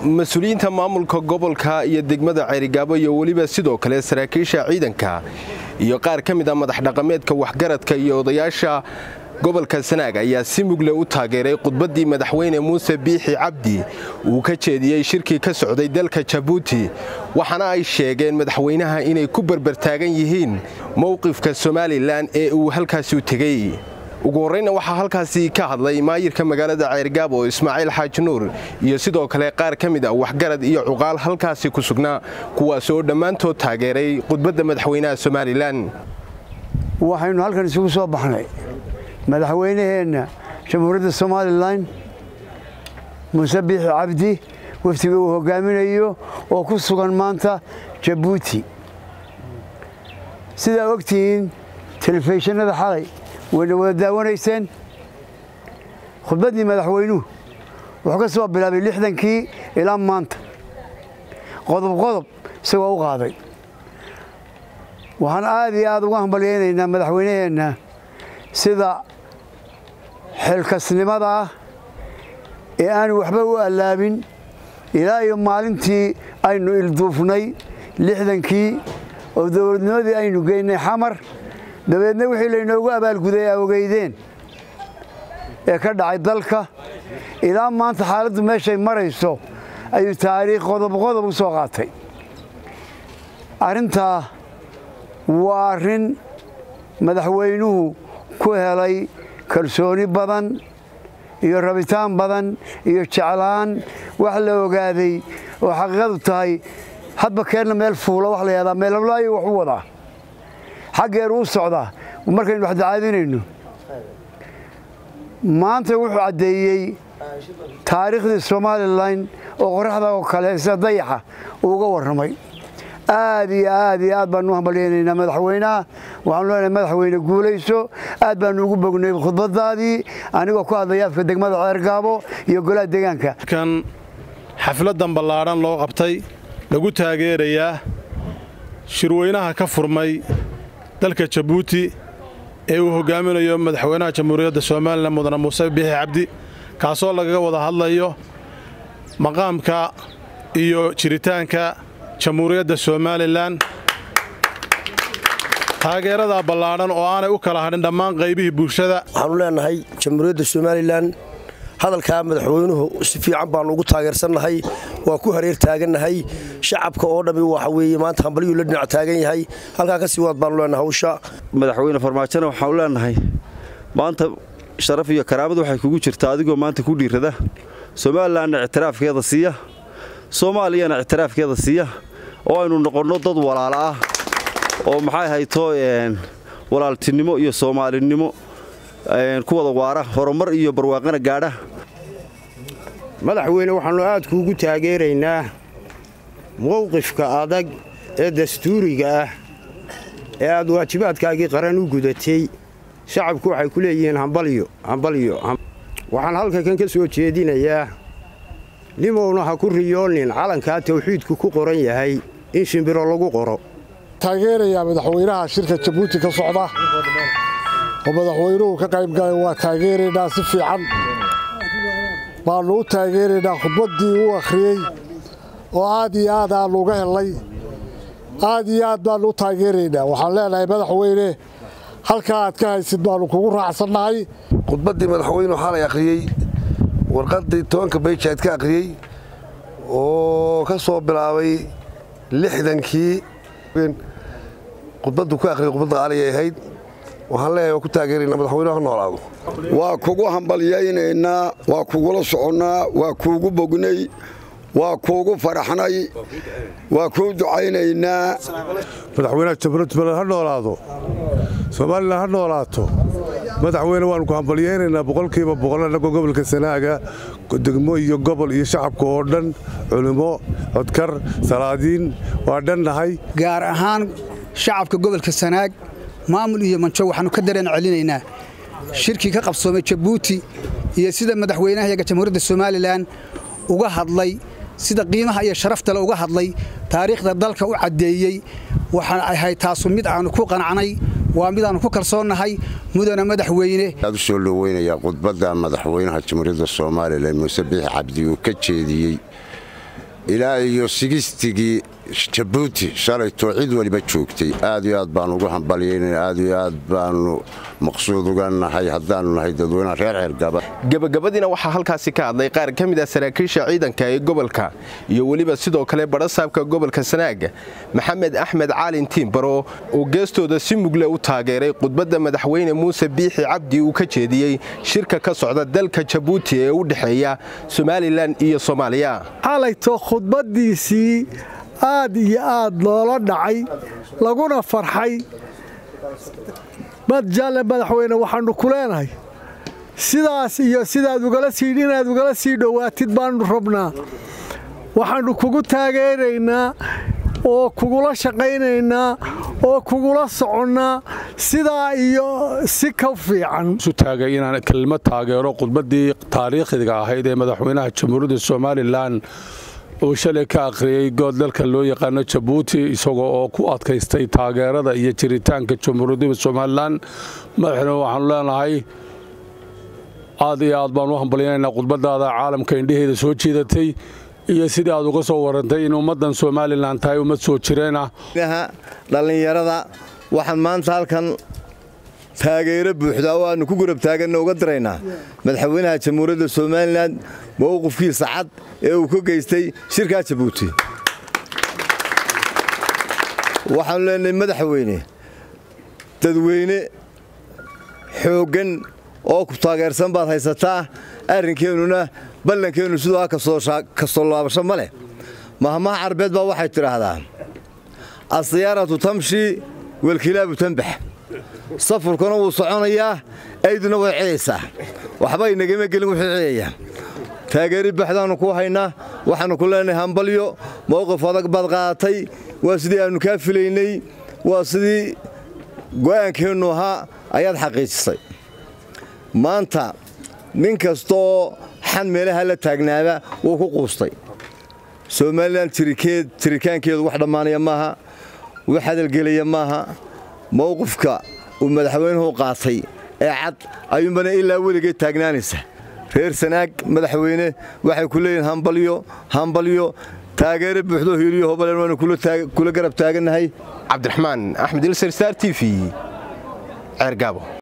mas-uuliyiinta maamulka gobolka iyo degmada ceerigaabo iyo weliba sidoo kale saraakiisha ciidanka iyo qaar ka mid a madax dhaqameedka waxgaradka iyo odayaasha gobolka sanaag ayaa si mugle u taageeray khudbaddii madaxweyne muuse biixi cabdi uu ka jeediyey shirkii ka socday dalka jabuuti waxaana ay sheegeen madaxweynaha inay ku berbertaagan yihiin mowqifka somalilan ee uu halkaasi u tegey ugu horreyna waxaa halkaasi ka hadlay maayirka magaalada ceergaabo ismaaciil xaaji nuur iyo sidoo kale qaar ka mid a waxgarad iyo cuqaal halkaasi ku sugnaa kuwaas oo dhammaantood taageeray khudbadda madaxweynaha somalilan waxaynu halkan isugu soo baxnay madaxweynaheenna jamhuuriyadda somalilan muuse biixi cabdi waftiga uu hogaaminayo oo ku sugan maanta jabuuti sidaa ogtihiin telefishinada xalay wayna wada daawanayseen khudbaddii madaxweynuhu wuxuu ka soo bilaabay lixdankii ilaa maanta qodob qodob isagoo u qaaday waxaan aad iyo aad uga hambalyaynaynaa madaxweynaheenna sida xilkasnimada ah ee aanu waxba u allaabin ilaa iyo maalintii aynu ilduufnay lixdankii oo dowladnimadii aynu geynay xamar dabeedna wixii laynoogu abaalguday a ogeydeen ee ka dhacay dalka ilaa maanta xaaladdu meeshay marayso ayuu taariikh qodob qodob u soo qaatay arrintaa waa arrin madaxweynuhu ku helay kalsooni badan iyo rabitaan badan iyo jeclaan wax la ogaaday oo xaqiiqadu tahay hadba keenna meel fuula wax la yahdaa meelablaayo wax u wadaa xaggeeru u socdaa markaynu wax dacaadinayno maanta wuxuu caddeeyey taariikhdii somalilan oo qoraxda oo kale sida dayaxa uu uga warramay aad iyo aad iyo aad baanu u hambalyaynaynaa madaxweynaha waxaanu leenahay madaxweyne guulayso aad baanu ugu bognay khudbadaadii anigoo ku hadlaya afka degmada ceergaabo iyo golaha deegaanka kan xafladdan ballaadhan loo qabtay lagu taageerayaa shirweynaha ka furmay dalka jabuuti ee uu hogaaminayo madaxweynaha jamhuuriyadda somalilan mudane muuse biixi cabdi kaasoo lagaga wada hadlayo maqaamka iyo jiritaanka jamhuuriyadda somalilan taageeradaa ballaadhan oo aanay u kala hadhin dhammaan qaybihii bulshada waxaanu leenahay jamhuuriyadda somalilan hadalkaa madaxweynuhu si fiican baannu ugu taageersannahay waa ku hareer taagannahay shacabka oo dhammi waxa weeye maanta hambalyuu la dhinac taagan yahay halkaa ka sii waad baannu leenahay hawsha madaxweyne farmaajona waxaanu leenahay maanta sharaf iyo karaamad waxay kugu jirtaa adigoo maanta ku dhiirada somalilanna ictiraafkeeda siiya soomaaliyana ictiraafkeeda siiya oo aynu noqonno dad walaala ah oo maxay hayto walaaltinimo iyo soomaalinimo ku wada waara horumar iyo barwaaqana gaadha madaxweyne waxaannu aad kuugu taageeraynaa mowqifka adag ee dastuuriga ah ee aad waajibaadkaagii qaran u gudatay shacabku waxay ku leeyihiin hambalyo hambalyo waxaan halkankan ka soo jeedinayaa nimowna ha ku riyoonin calankaa tawxiidku ku qoran yahay in shimbiro lagu qoro taageerayaa madaxweynaha shirka jabuuti ka socda oo madaxweynuhu ka qaybgalay waa taageeraynaa si fiican baannu u taageeraynaa khudbaddii uu akhriyey oo aad iyo aad aannu uga hellay aad iyo aad baannu u taageeraynaa waxaan leenahay madaxweyne halkaa aad ka haysid baannu kugu raacsannahay khudbaddii madaxweynuhu xalay akhriyey warqaddii tobanka bayjaad ka akhriyey oo ka soo bilaabay lixdankii khudbaddu ku akhriyay khudbadda qaaliyay ahayd waxaan leeyahay waa ku taageeraynaa madaxweynuhu ha noolaado waa kugu hambalyaynaynaa waa kugula soconnaa waa kuugu bognay waa kuugu faraxnay waa kuu ducaynaynaa madaxweynaha jamhuuriyadda ha noolaado somalilan ha noolaato madaxweyne waannu ku hambalyaynaynaa boqolkiiba boqol annagoo gobolka sanaaga degmo iyo gobol iyo shacabka oo dhan culimmo codkar salaadiin waa dhannahay gaar ahaan shacabka gobolka sanaag maamul iyo manjo waxaannu ka dareen celinaynaa shirkii ka qabsoomay jabuuti iyo sida madaxweynahayaga jamhuuriyadda somalilan uga hadlay sida qiimaha iyo sharaftale uga hadlay taariikhda dalka u caddeeyey waxaan ahayd taasu mid aannu ku qanacnay waa midaannu ku kalsoonnahay mudana madaxweyne aad u soo dhoweynayaa khudbadda madaxweynaha jamhuuriyadda soomaalilan muuse biixi cabdi uu ka jeediyey ilaa iyo sigistigii jabuuti shalaytoo cid weliba joogtay aad iyo aad baanu ugu hambalyaynana aad iyo aad baanu maqsuud uga nahay haddaannu nahay dadweynaha reer ceergaba gebagabadiina waxaa halkaasi ka hadlay qaar ka mid ah saraakiisha ciidanka ee gobolka iyo weliba sidoo kale badhasaabka gobolka sanaaga maxamed axmed caalin tiimbaro oo geestooda si mugle u taageeray khudbadda madaxweyne muuse biixi cabdi uu ka jeediyey shirka ka socda dalka jabuuti ee u dhexeeya somalilan iyo soomaaliya xalayto khudbaddiisii aad iyo aad loola dhacay laguna farxay madjalle madaxweyne waxaannu ku leenahay sidaas iyo sidaad ugala sii inaad ugala sii dhowaatid baannu rabnaa waxaannu kugu taageeraynaa oo kugula shaqaynaynaa oo kugula soconnaa sidaa iyo si ka fiican isu taagay inaan kelmad taageero khudbaddii taariikhiga ahayd ee madaxweynaha jamhuuriyadda somalilan uu shalay ka akhriyey good dalka loo yaqaano jabuuti isagoo oo ku adkaystay taageerada iyo jiritaanka jamhuuriyadda somalilan madaxweyne waxaanu leenahay aad iyo aad baan u hambalyanaynaa khudbadaada caalamka indhaheeda soo jiidatay iyo sidii aad uga soo warantay in ummaddan somalilan tahay ummad soo jireen ah dhallinyarada waxaan maanta halkan taageero buuxda oo aannu ku gurab taaganna uga diraynaa madaxweynaha jamhuuriyadda somalilan mowqifkiisa cad ee uu ka geystay shirkaa jabuuti waxaannu leenahay madaxweyne dadweyne xooggan oo ku taageersan baad haysataa arrinkeennuna ballankeennu siduu ha kastoo laabasho ma leh mahmaha carbeed baa waxay tidhaahdaa asiyaaratu tamshi walkilaabu tanbax safurkuna wuu soconayaa ayduna way cidaysaa waxba inagama gelin wuxuu cidayaa taageeri baxdaannu ku haynaa waxaannu ku leenahay hambalyo mowqif adag baad qaadatay waa sidii aannu kaa filaynay waa sidii go'aankeennu ahaa ayaad xaqiijisay maanta nin kastaoo xan meelaha la taagnaaba wuu ku quustay somalilan tirikaankeedu wax dhammaanaya maaha wax hadalgelaya maaha mowqifka uu madaxweynuhu qaatay ee cad ayuunbana ilaa weligeed taagnaanaysa reer sanaag madaxweyne waxay ku leeyihin hambalyo hambalyo taageero buuxdo hiiliyo hobaleen waanu kula garab taagannahay cabdiraxmaan axmed ilsar star t v ceergaabo